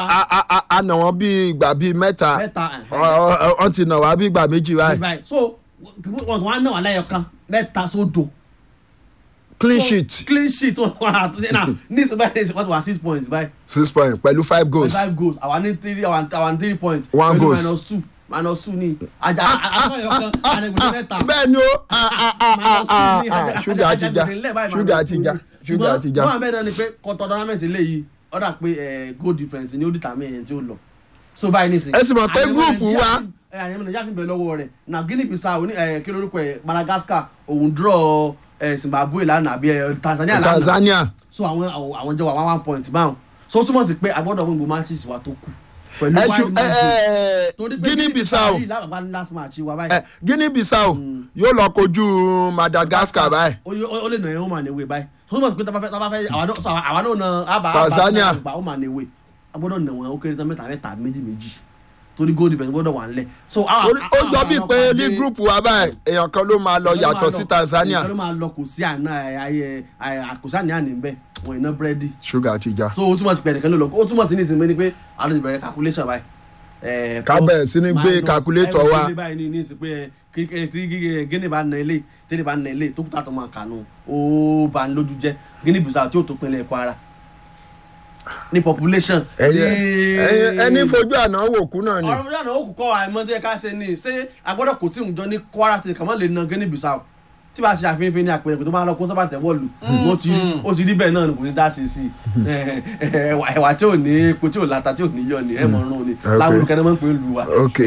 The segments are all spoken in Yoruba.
a a a a nà wọ́n bí ìgbà bíi mẹ́ta mẹ́ta wọ́n ti nà wá bí ìgbà méjì báyìí báyìí so wọn kàn wá náà wà lẹ́yọ̀ kan mẹ́ta sódò. clean So, sheet clean sheet wọn wà àtúnṣe náà ní ìsìn báyìí ní ìsìn wọ́n ti wà six points báyìí. six point pẹ̀lú five goals five goals àwa ní three àwa àwa ní three points. One pẹ̀lú goals. minus two minus two ní àjà àtúnṣe kan àrẹ̀gbẹ̀rẹ̀ mẹ́ta. bẹ́ẹ̀ ni ó a a a a minus two a ní a àjà- ṣúgà ti já àjà- àjà- àjà- ṣúgà ti já ṣúgà ti já ṣùgbọ́n wọ́n bẹ́ẹ̀ náà ni pé kọ́tọ́ tournament eléyìí ó dà pé eh, goal difference ni ó dìtà mí ẹ̀yẹn tí ó lọ so báyìí nísìnyí. Ẹ sì mọ̀ pé Àyẹ̀wò group Nàìjíríà wa- sì- eh, àyẹ̀wò nàìjíríà sì ń bẹ lọ́wọ́ rẹ̀ na guinea bissau ní eh, kí lórúkọ ẹ̀ madagascar òun draw eh, zimbabwe lánàá àbí eh, tanzania lánàá tanzania so àwọn àwọn àwọn jẹ́ wà one one point báwọn so ó túmọ̀ sí pé agbọ́dọ̀ gbogbo matches wa tó kù pẹ̀lú ẹ ṣu wild ẹ matches. ẹ Torí pé guinea bissau yìí lábàbá ní last match wa ẹ báyìí guinea bissau yóò lọ kojú madagascar báyìí ó yẹ- ó lè nà ẹ́ ó mà níwèé báyìí so ó túmọ̀ sí pé tábà fẹ́ tábà fẹ́ àwa náà so àwa àwa náà na àbá Tanzania. àbá ó mà níwèé agbọ́dọ̀ nà wọ́n ó kéré tán mẹ́ta mẹ́ta méjì méjì torí goal difference gbọ́dọ̀ wà nílẹ̀ so àwa- Orí- ó àwa- jọ bíi àwa pé pàdé- ní gúrùpù wa báyìí èèyàn kan ló máa lọ Ìkan ló yàtọ̀ máa sí lọ- tanzania ìkan ló máa lọ kò sí àná ayẹ kò sí àní àní bẹ́ẹ̀ wọ́n iná búrẹ́dì ṣúgà ti já so ó túmọ̀ sí pé ẹnìkan ló lọ ó túmọ̀ sí ní ìsinmi ni pé àwọn ti bẹ̀rẹ̀ calculation báyìí. Eh, Ká plus, bẹ̀rẹ̀ sí ní gbé minus, calculator every wa. day báyìí ní ní ìsìn pé kí kí gíní bá na ilé tẹ́lẹ̀ bá na ilé tó kúta tó máa kànú ó bá ń lójú jẹ́ gíní bùsà tí ó tó pinlẹ̀ Kwara ní population. ẹyẹ ní- ẹyẹ- ẹni fojú àná wò kú náà ni ọ̀rọ̀ fúnra náà ó kù kọ́ àìmọ́ tó yẹ ká ṣe ni ṣé agbọ́dọ̀ kò tí ì jọ ní Kwara tí kàmọ́ lè na gíní bùsà tí bá ṣe àfihàn ní àpẹẹrẹ pé tó bá lọ kó sábà tẹ̀wọ́ lù ó ti rí ó ti rí bẹ́ẹ̀ náà ni kò ní dá sí sí i ẹ̀wà ẹ̀wà tí ò ní epo tí ò láta tí ò ní yọ ni ẹ̀ mọ̀ ọ́n ni Okay. láwọn olùkẹ́ náà máa ń pè é lù wá. ok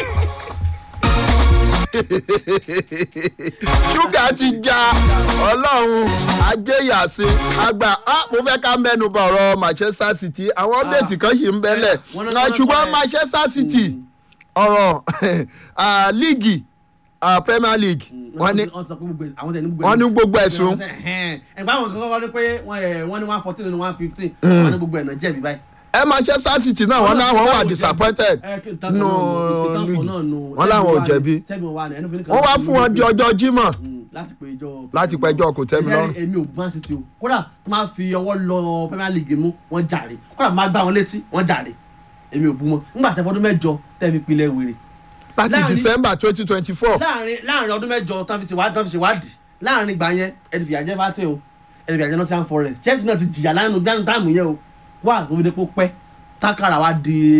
ṣúgà ti já ọlọ́run ajéyàsí àgbà á mo fẹ́ ká mẹ́nu bọ̀ ọ̀rọ̀ manchester city àwọn update kan yìí ń bẹ́lẹ̀ wọ́n náà- wọ́n náà ṣùgbọ́n kọ́ ẹ. manchester city ọ̀rọ̀ ah, líìgì ah, premier league wọ́n ní wọ́n sọ pé gbogbo ẹ̀- àwọn tẹ̀ ní gbogbo wọ́n ní ẹ̀- gbogbo ẹ̀sùn ẹ̀gbọ́n àwọn kankan wọ́n ní pé wọ́n ẹ̀ wọ́n ní one fourteen ní one fifteen wọ́n ní gbogbo ẹ̀ náà jẹ̀bi báyìí. ẹ manchester city náà wọ́n láwọn wà disappointed Ẹ, kí n tán sọ nù náà nù, kí n tán sọ líìgì náà nù. wọ́n láwọn ò Ṣẹ́gun wà ní- jẹ̀bi Ṣẹ́gun wà ní, ẹnu fi ní kan wọ́n wá láti fún wọn di lórí- ọjọ́ jímọ̀ Mm, láti pe ẹjọ́ láti pẹjọ́ kò tẹ́ mi lọ́rùn. èmi ò gbọ́n sí ti o kódà tó máa fi ọwọ́ lọ premier league mú wọ́n jàre kódà máa gbá wọn létí wọ́n jàre èmi ò bú wọn nígbà tẹ́ fọdún mẹ́jọ tẹ́ fi pilẹ̀ wèrè láti láàrin- december twenty twenty four láàrin láàrin ọdún mẹ́jọ tán fi ṣèwádìí tán fi ṣèwádìí láàrin ìgbà yẹn ẹni fìyà jẹ fàtẹ o ẹni fìyà jẹ Nottingham Forest Chelsea náà ti jìyà lánàá gbánu táàmù yẹn o wà tó fi dé kó pẹ́ tákàrà wa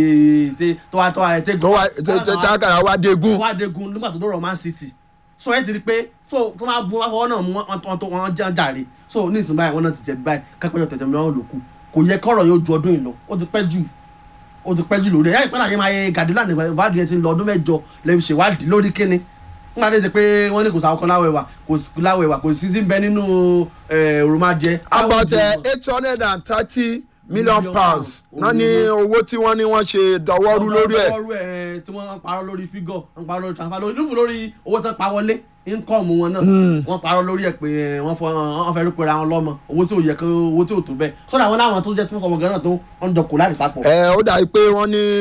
di tẹ tó wá tó wá ẹ tẹ tó wá tákàrà wá dégun wá dégun nígbà tó dọ̀rọ̀ Man City so ẹ ti rí pé so tó máa bu wọn fọwọ́ náà mú wọn tó wọn jẹ́ jàre so ní ìsìn báyìí wọn náà ti jẹ̀bi báyìí kápẹ́yọ̀ tẹ̀tẹ̀ mi lọ́wọ́ lòkù kò yẹ kọ́rọ̀ yóò ju ọdún yìí lọ ó ti pẹ́ jù ó ti pẹ́ jù lórí ẹ̀ ẹ̀ ìpínlẹ̀ ayé máa yẹ Guardiola nígbà ìwádìí ẹ ti ń lọ ọdún mẹ́jọ lẹ́yìn ṣèwádìí lórí kíni nígbà tó ṣe pé wọ́n ní kò sáwọn kan láwẹ̀ wà kò sí láwẹ̀ wà kò sí sí bẹ nínú òròmájẹ. about eight hundred and thirty million Million pounds pounds. náà ní owó tí wọ́n ní wọ́n ṣe dọwọ́rú lórí ẹ̀ lórí ẹ̀ tí wọ́n parọ́ lórí fígọ̀ wọ́n parọ́ lórí transfer lórí lórí lórí owó tán pa wọlé income wọn náà wọ́n parọ́ lórí ẹ̀ pé ẹ̀, wọ́n fọ wọ́n fẹ́ rúpẹ́ ra wọn lọ́mọ owó tí ò yẹ kó owó tí ò tó bẹ́ẹ̀ sọ́dọ̀ àwọn láwọn tó jẹ́ tí wọ́n sọmọ gan náà tó wọ́n jọ kó láti papọ̀. ẹ ó dàbí pé wọ́n ní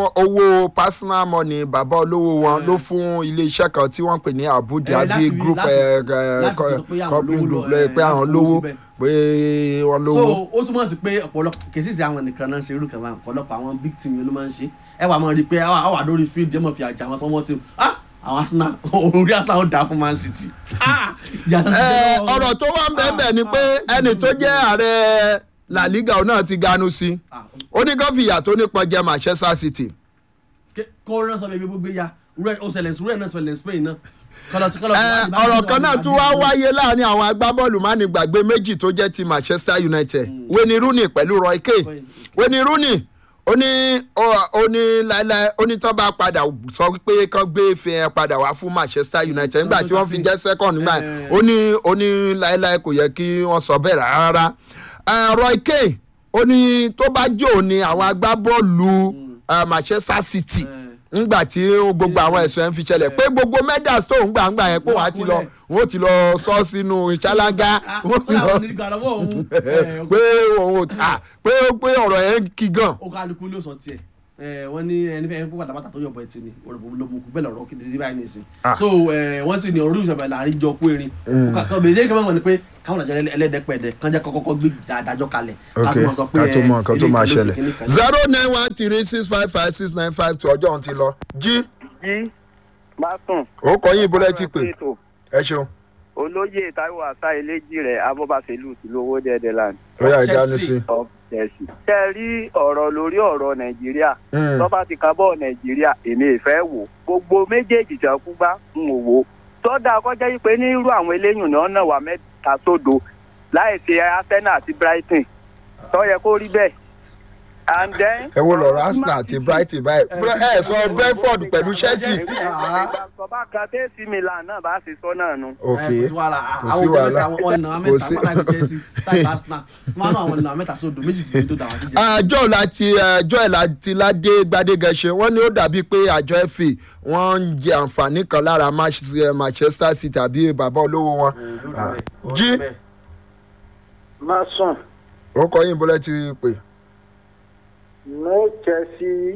owó personal money bàbá olówó wọn ló fún iléeṣẹ́ kan tí wọ́n pè ní Abu Eh, láti Dhabi rí- group láti- ẹ, ẹ, láti co- sọ pé àwọn company lówó group lọ, lẹ eh, pé àwọn láti lówó kó síbẹ̀. pé wọ́n so lówó. ó túmọ̀ sí pé ọ̀pọ̀lọpọ̀ kèsì sí àwọn nìkan náà ṣe irú kan máa ọ̀pọ̀lọpọ̀ àwọn big team yẹn ló máa ń ṣe ẹ wà máa rí i pé àwọn wà lórí field yẹn mọ̀ fi àjà àwọn sọmọ tí ah àwọn Arsenal orí Arsenal ó dáa fún Man City ah ìyàtọ̀ ti Ẹ, jẹ́ lọ́wọ́ wọn. ọ̀rọ̀ tó wà ń bẹ́ẹ̀ bẹ́ẹ̀ ni pé Ah, ẹni tó jẹ́ ààrẹ La Liga òun náà ti ganu sí Ah, ó ní kán fìyà tó nípọn jẹ Manchester City. ké- kó rán sọ bẹbí gbogbo ya rẹ ó ṣẹlẹ̀ sí rẹ náà ṣẹlẹ̀ Spain náà kọlọ sí kọlọ. Ẹ, ọ̀rọ̀ kan náà tún wá wáyé láàrin àwọn agbábọ́ọ̀lù mánigbàgbé méjì tó jẹ́ ti Manchester United Wayne Rooney pẹ̀lú Roy Keane Wayne Rooney ó ní ó- ó ní láéláé ó ní tán bá padà sọ pé kán gbé ife yẹn padà wá fún Manchester United nígbà tí wọ́n fi jẹ́ second nígbà yẹn Eh. ó ní ó ní láéláé kò yẹ kí wọ́n sọ bẹ́ẹ̀ rárá Ẹ, Roy Keane ó ní tó bá jò ní àwọn agbábọ́ọ̀lù eh, Manchester City ngbà tí gbogbo àwọn ẹ̀sùn ẹ̀ ń fi ṣẹlẹ̀ pé gbogbo medals tó ń gbà ń gbà yẹn pé wọ́n á ti lọ wọ́n ó ti lọ sọ sínú ìṣáláńgá wọ́n ti lọ pé òun ò ta pé pé ọ̀rọ̀ yẹn kí gan. ó kálukú ló sọ tiẹ̀ ẹ, wọ́n ní ẹni fẹ́ kó bàtàbàtà tó yọ̀bọ̀ ẹtì ni òrùbọ̀ ló mú kú bẹ́ẹ̀ lọ́rọ́ kí báyìí nìsín Ah. so ẹ, wọ́n sì ní orí ìṣọ̀bẹ̀ láàrin jọ kó erin kàkọ́ bèjẹ́ kí wọ́n mọ̀ ní pé káwọn àjọ ẹlẹ́dẹ́pẹ̀dẹ̀ kan jẹ́ kọ́kọ́ gbé àdájọ́ kalẹ̀ ok láti mọ̀ sọ pé, ká tó ẹ, mọ nǹkan tó ilé máa ìkànnì ṣẹlẹ̀ kìíní kan. zero nine one three six five five six nine five two ọjọ́ òun ti lọ jí jí bá sùn. ó kọ yín ìbúlẹ̀ ti pè ètò ẹ ṣeun olóyè taiwo asa eléjì rẹ abọ́bàṣẹ́lù ti lówó dẹ́dẹ́ land ó yà Chelsea. ìjánu sí of chelsea. ṣe é rí ọ̀rọ̀ lórí ọ̀rọ̀ nàìjíríà Mm. tó bá ti ka bọ́ nàìjíríà èmi ìfẹ́ wò gbogbo méjèèjì tí wọ́n kú bá ń wò wò tọ́da kọjá yìí pé ní irú àwọn eléyìn náà náà wà mẹ́ta sódo láì ṣe arsenal àti brighton tó yẹ kó rí bẹ́ẹ̀ and then. ẹ wo lọ́rọ̀ arsenal àti brighton báyìí ẹ ẹ sọ brentford pẹ̀lú chelsea ìgbàgbọ́ bá kan tẹ́sí milan náà bá ṣe sọ náà nu. ok ẹ, kò sí wàhálà kò sí àwọn wàhálà. jẹ́ mẹ́ta wọn nà Kò mẹ́ta sí- wọn láti Chelsea láti Arsenal wọn náà wọn nà mẹ́ta sódò méjì tí tó dà wá sí jẹ́ àjọ láti àjọ ìlàtí ládé gbadégẹṣe wọn ní ó dàbí pé àjọ fa wọn ń jẹ àǹfààní kan lára Manchester- manchester city tàbí bàbá olówó wọn Ah, jí má sùn ó kọ yín ìbúlẹ̀ ti pè no chelsea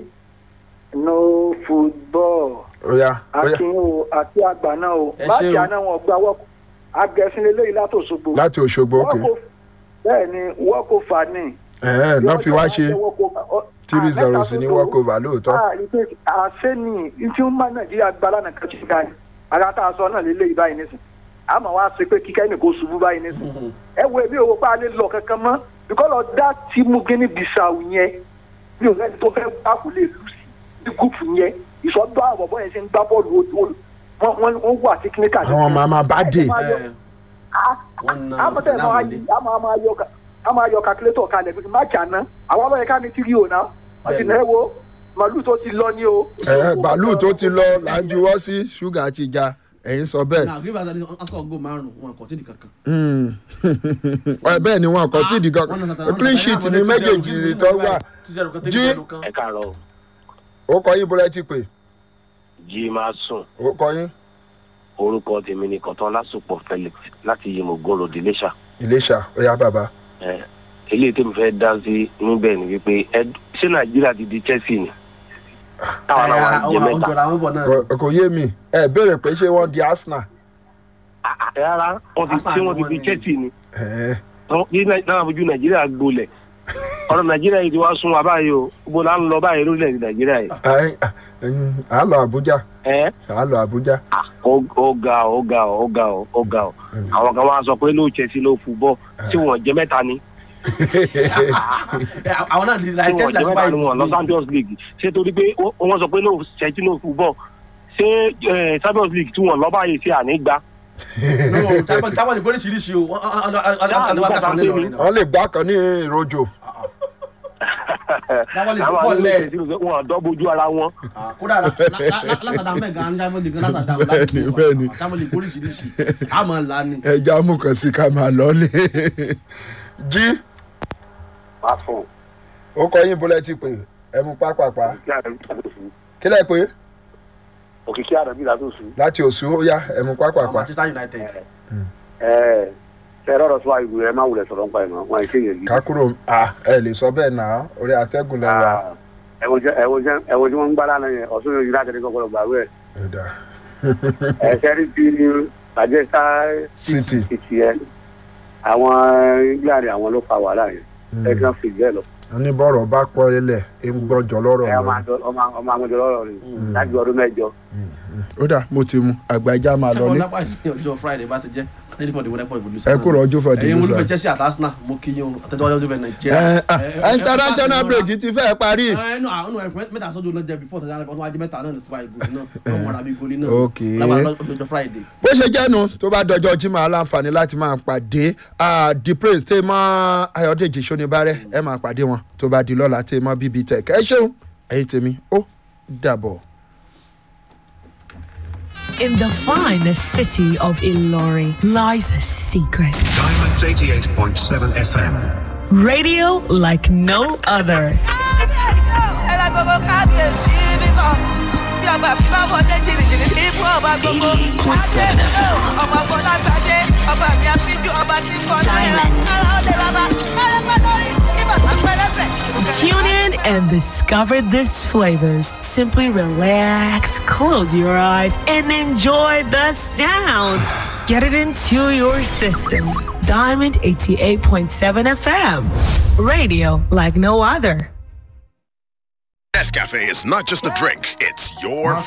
no football ó yá ó yá akin o àti àgbà náà o Ẹ ṣé báàkì o. àná wọn gba wọ́ọ̀kù agẹ̀sìn eléyìí látòṣogbo láti òṣogbo ok bẹ́ẹ̀ ni wọ́ọ̀kù fà ní. ẹ̀ẹ́ náà fi wá ṣe three zero sí ní walkover lóòótọ́ àṣẹ ni tí ń bá nàìjíríà gba lánàá kan tí ga ni ara tá a sọ náà lélẹ́yìí báyìí nísìn àmọ́ wá ṣe pé kíkẹ́ ní kò ṣubú báyìí nísìn ẹ wo èmi ò wò pé a lè lọ kankan mọ́ bíkọ́ lọ dá tíìmù gíní bisau yẹn mi ò rẹ́ni tó fẹ́ bá kò lè lù sí ní gúùpù yẹn ìsọdọ́ àbọ̀bọ̀ yẹn ṣe ń gbá bọ́ọ̀lù ó- ó- wọ́n wọ́n wà tíkíníkà àwọn màmá bá dé ẹ, wọn nà àmọ́tẹ́ máa Arsenal yí àmọ́ àmọ́ ayọ̀ ká- àmọ́ ayọ̀ calculator kalẹ̀ pé máàkì àná àwọn ọlọ́yẹ ká ní tírí o náà wọ́n ti náà wo màálù tó ti lọ ní o. ẹ̀ẹ́ bàálù tó ti lọ là ń juwọ́ sí ṣúgà ti ja ẹ̀yin sọ bẹ́ẹ̀ náà green valley asukọ go márùn wọn kò sí di kankan. Mm. Ẹ, bẹ́ẹ̀ ni wọn kọ sí ìdí kan clean sheet ni méjèèjì tó wà Jí. ẹ káàárọ̀ ó kọ yín bọ́lá ti pè jí máa sùn ó kọ yín orúkọ tèmi ní kọtán lásùpọ̀ felix láti yimogun road iléṣà iléṣà ó yá bàbá ẹ eléyìí tèmi fẹ́ dá sí níbẹ̀ ni wípé ẹ ṣé nàìjíríà ti di chelsea ni táwọn náà wà ń jẹ àwọn mẹ́ta jọra wọn bọ̀ náà. Kò- kò yé mi ẹ béèrè pé ṣé wọ́n di arsenal Ah, ah, rárá wọn ti Arsenal ṣé ni wọn ti wọ́n di ní. chelsea ni Ẹ̀ẹ́, Tọ́- kí Nai- náà fojú nàìjíríà gbolẹ̀ ọ̀rọ̀ nàìjíríà yìí ti wá sún wa báyìí o gbogbo là ń lọ báyìí lórílẹ̀‐èdè nàìjíríà yìí ẹ, ẹ̀yin, à á lọ àbújá ẹ à á lọ àbújá ó ó ga ọ ó ga ọ ó ga ọ ó ga ọ àwọn kan wá sọ pé ló chelsea ló fúbọ tí wọn jẹ mẹ́ta ni Ẹ, àwọn náà di tí like wọn Chelsea jẹ like mẹ́ta ni wọn lọ Spurs champions league ṣé torí pé ó- wọn sọ pé ló chelsea ló fúbọ ṣé eh, champions league tí wọn lọ báyìí ṣe ànígbá no tábọ̀ tábọ̀ ní oríṣiríṣi o wọ́n àdéhùn àtàkùn lè lọ rìn náà. wọ́n lè gbá kan ní ìrojò tábọ̀ lè àwọn fọ́ àdéhùn lẹ̀ chelsea ló- wọn dọ́ bojú ara wọn kódà lásàdá mẹ́ga ń jábọ̀ nìkan lásàdá Bẹ́ẹ̀ni, bẹ́ẹ̀ni. tábọ̀ lè oríṣiríṣi àmọ́ ńlá ni. ẹja mú kan sí ká máa lọ lé jí máa fún ó kọ yín bọ́lá ti pè ẹ mú pápápá òkìkí àrẹ̀bí làdóṣù kílẹ̀ pé òkìkí àrẹ̀bí làdóṣù láti òsù ó yá ẹ mú pápápá Manchester United. ẹ ẹ rọrọ tó àìgbò ẹ má wulẹ̀ sọ̀rọ̀ nípa ẹ̀ mọ́ wọn èké yẹn ká kúrò à ẹ lè sọ bẹ́ẹ̀ náà orí atẹ́gùn lẹ́wà ẹwọ jẹ ẹwọ jẹ ẹwọ tí wọn ń gbá lánàá yẹn ọsùn yóò yí láti ní kọkọrọ gbàgbé ẹ̀dá ẹ sẹrí bí Manchester city City yẹn àwọn England àwọn ló fa wàhálà yẹn ẹ kí wọn fi bẹ́ẹ̀ lọ oníbọ̀rọ̀ bá pọ̀ ilẹ̀ ẹ ń gbọ́jọ lọ́rọ̀ ẹ ọmọ lọ àjọ ọmọ ọmọ àmọjọ lọ́rọ̀ rẹ̀ láti ọdún mẹ́jọ ó dà mo ti mu àgbàjá máa lọ ẹ̀kọ́ ní lápá ní ọjọ́ Friday bá ti jẹ́ anybody wọ́n ẹ̀pọ̀ ìbòlú ẹ kúrò ọjọ́ fọdí ẹ̀yin musa olùfẹ́ Chelsea àti Arsenal mo kí yín o àtẹ̀tẹ̀ ọjọ́ fẹ́ Nàìjíríà. ẹ ẹ international break ti fẹ́ parí ẹ nù àwọn ẹ̀kọ́ mẹ́ta sọ́jọ́ náà jẹ́ before tẹ̀sán ọdún ajé mẹ́ta náà ní tiwa ìgò náà ọmọ rabi goli náà Ok. lábàá lọ́jọ́ Friday. bó ṣe jẹ́nu tó bá dọjọ́ jimá aláǹfààní láti máa pàdé the praise tẹ́ mọ́ ayọ̀dèjì sọ́nibárẹ́ ẹ máa pàdé wọn tó bá di lọ́la tẹ́ mọ́ bb tech ẹ ṣeun ẹ̀yin tèmi ó dàbọ̀. In the finest city of Ilori lies a secret. Diamonds 88.7 FM. Radio like no other. kábíyèsí ẹ lọ gbogbo kábíyèsí bíbọ bí bàbá mi bá wọlé jìnnìjìnnì ní ibú ọba gbogbo. adé ọmọ bọ́lágbádé ọba mi àfijù ọba tí kò náírà. ara ó lè bàbá ara pẹ́ lórí kí bàbá pẹ́ lẹ́sẹ̀. Tune in and discover these flavors. Simply relax, close your eyes, and enjoy the sounds. Get it into your system. Diamond 88.7 FM. Radio like no other. Nescafe is not just a drink, it's your